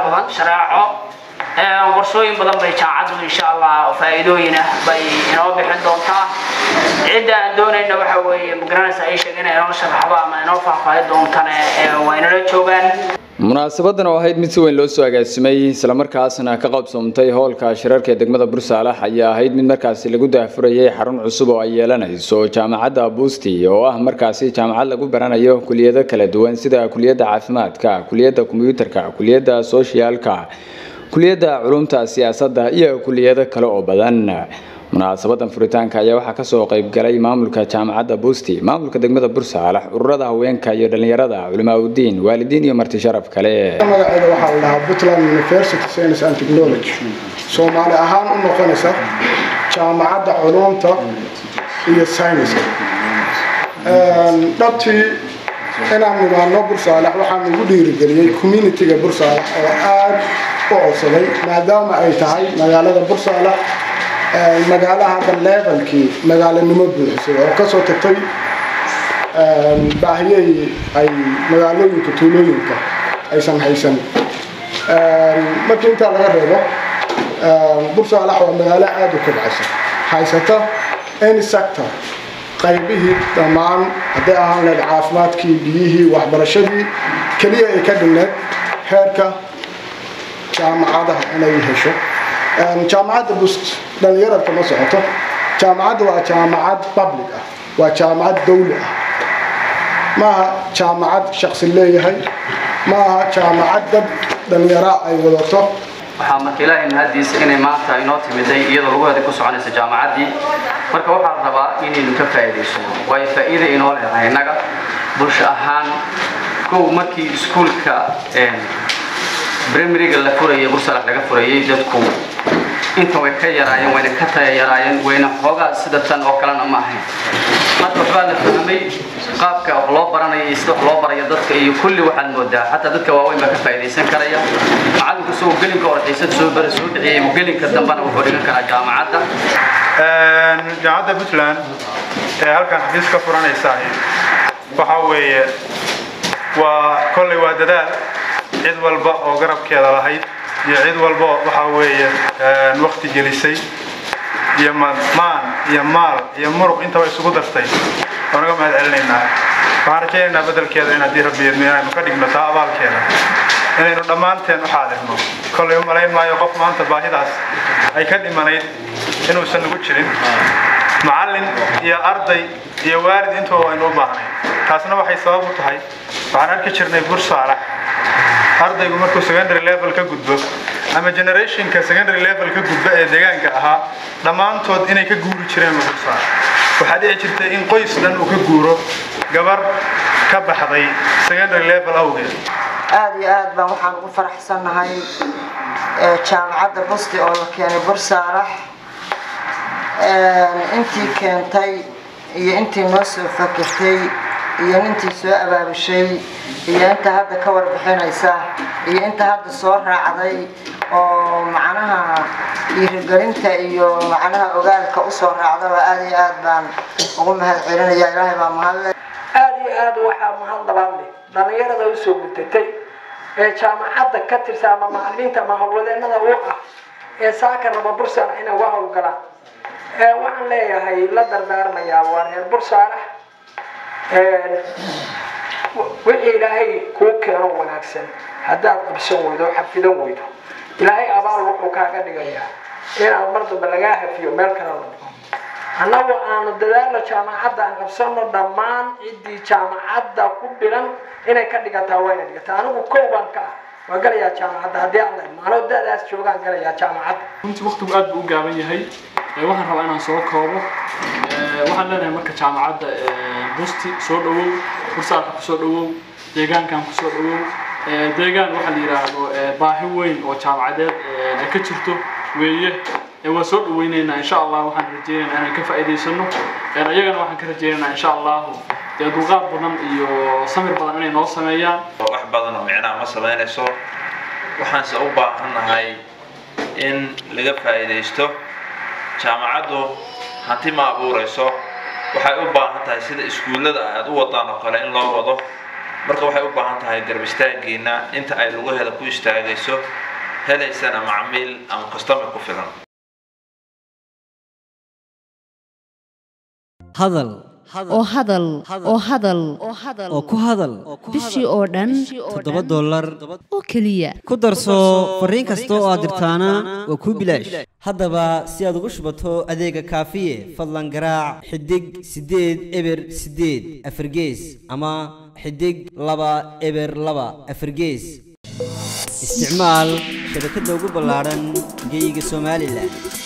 badan shareeco qorsooyin badan bay jaamacaddu insha allah faa'iidooyin ah bay inoo bixin doontaa cidda aan doonayna waxa weeye magaranaysa ay sheegeen inoo sharaxdo ama inoo faahfaahi doontane waa inala joogaan munaasabadan oo ahayd mid si weyn loo soo agaasimay islamarkaasna ka qabsoomtay howlka shirarka ee degmada bursaalax ayaa ahayd mid markaasi lagu daafurayay xarun cusub oo ay yeelanayso jaamacadda busti oo ah markaasi jaamacad lagu baranayo kuliyado kala duwan sida kuliyadda caafimaadka kuliyadda kombiyuutarka kuliyadda soshiyaalka kuliyadda culumta siyaasadda iyo kuliyado kale oo badan munaasabadan furitaanka ayaa waxaa kasoo qaybgalay maamulka jaamacadda busti maamulka degmada bursaalax ururada haweenka iyo dhalinyarada culimaauddiin waalidiin iyo marti sharaf kale magaceeda waxaa la dhahaa puntland university science and technology soomaali ahaan u noqonaysa jaamacadda culumta iyo sayniska dhabtii inaan nimaano bursaalax waxaa nagu dhiirigeliyey communitiga bursaalax oo aada u codsaday maadaama ay tahay magaalada bursaalax magaalo hadda levelkii magaalanimo buuxisay oo kasoo tagtay baahiyey ay magaalooyinka tuulooyinka aysan haysan markii intaa laga reebo bursaalax waa magaalo aada u kobcaysa haysata any sector qaybihii dhammaan hadday ahaan leed caafimaadkii biyihii waxbarashadii keliya ay ka dhigneed heerka jaamacadaha inay hesho jaamacadda bust dhallinyararka ma socoto jaamacadda waa jaamacad public ah waa jaamacad dawli ah maaha jaamacad shaksi leeyahay maaha jaamacad dad dhallinyara ay wadato waxaa marka ilaahay mahadiisa inay maanta inoo timiday iyadoo laguheeda ku soconaysa jaamacaddii marka waxaa rabaa inaynu ka faa'iidaysano waayo faa'iida inoo leedahay innaga bulsho ahaan kow markii iskuulka brimariga la furayay bursalax laga furayay dadku inta way ka yaraayeen wayna ka taya yaraayeen wayna xoogaa sida tan oo kalena ma ahayn hadda waxbaa la fahmay qaabka wax loo baranayo iyo sida wax loo barayo dadka iyo kulli waxaad moodaa xataa dadka waaweyn baa ka faa'iidaysan karaya macallinku isagoo gelinka orxiisad soo bara soo bixiyay gelinka dambena wuxuu dhigan karaa jaamacadda jaamacadda puntland ee halkan xafiis ka furanaysaa waxa weeye waa kolley waa dadaal cid walba oo garabkeeda lahayd iyo cid walba waxa weeye wakti gelisay iyo maan iyo maal iyo muruq intaba isugu dartay oo naga mahad celinaynaa waxaan rajaynaynaa bedelkeeda in haddii rabbiyeedno inaynu ka dhigno taa abaalkeeda inaynu dhammaanteen u xaadirno kollay u malayn maayo qof maanta baahidaas ay ka dhimanayd inuusan nagu jirin macallin iyo arday iyo waalid intuba waynu u baahnay taasna waxay sabab u tahay waxaan arki jirnay bursaalax ardaygu markuu secondary level ka gudbo ama generationka secondary level ka gudbo ee deegaanka ahaa dhammaantood inay ka guuri jireen bursaalax waxaa dhici jirtay in qoys dhan uu ka guuro gabar ka baxday secondary level awgeed aada iyo aad baan waxaan ugu faraxsannahay jaamacadda busti oo la keenay bursaalax intii keentay iyo intii noo soo fakirtay iyo intii soo abaabushay iyo inta hadda ka warbixinaysa iyo inta hadda soo raacday oo macnaha dhiirigelinta iyo macnaha ogaalka usoo raacdaba aada iyo aad baan ugu mahad celinaya ilaahay baa mahadle aada iyo aada waxaa mahad labaad leh dhallinyarada usoo gudatay ee jaamacadda ka tirsan ama macallimiinta ama howlwadeenada u ah ee saaka raba bursaana inay uga howlgalaan waxaan leeyahay la dardaarmayaa waa reer bursaana wixii ilaahay kuu keeno wanaagsan haddaad qabsan weydo xafidan weydo ilaahay abaal wuxuu kaaga dhigayaa inaad mar dambe lagaa hafiyo meel kale la dhigo annagu aanu dadaalo jaamacadda aan qabsano dhammaan ciddii jaamacadda ku dhigan inay ka dhigataa waa inay dhigataa anigu kow baan ka ah waa galayaa jaamacadda haddii aan la imaano dadaas joogaan galayaa jaamacadda runtii waqtigu aad buu u gaaban yahay waxaan rabaa inaan soo koobo waxaan leenahay marka jaamacadda busti soo dhawow bursaalka kusoo dhawow deegaankan kusoo dhawow deegaan waxaa la yidhaahdo baahi weyn oo jaamacadeed ay ka jirto weeye waa soo dhaweyneynaa insha allah waxaan rajeynaynaa inaan ka faa'iidaysano iyagana waxaan ka rajeynaynaa insha allahu dee dulqaad badan iyo samir badan inay noo sameeyaan wax badan oo micnaha ma samaynayso waxaanse u baahannahay in laga faa'iidaysto jaamacaddu hanti ma abuurayso waxay u baahan tahay sida iskuullada aad u wadaan oo kale in loo wado marka waxay u baahan tahay garab istaaggiina inta ay lugaheeda ku istaagayso helaysana macmiil ama customer ku filan hadal oo hadal oo hadal oo ku hadal bishii oo dhan toddoba dollar oo keliya ku darso fariin kasta oo aad dirtaana waa kuu bilaash haddaba si aad ugu shubato adeega kaafiye fadlan garaac xidig siddeed eber siddeed afargees ama xidig laba eber laba afargees isticmaal shabakadda ugu ballaadhan geeyiga somalilan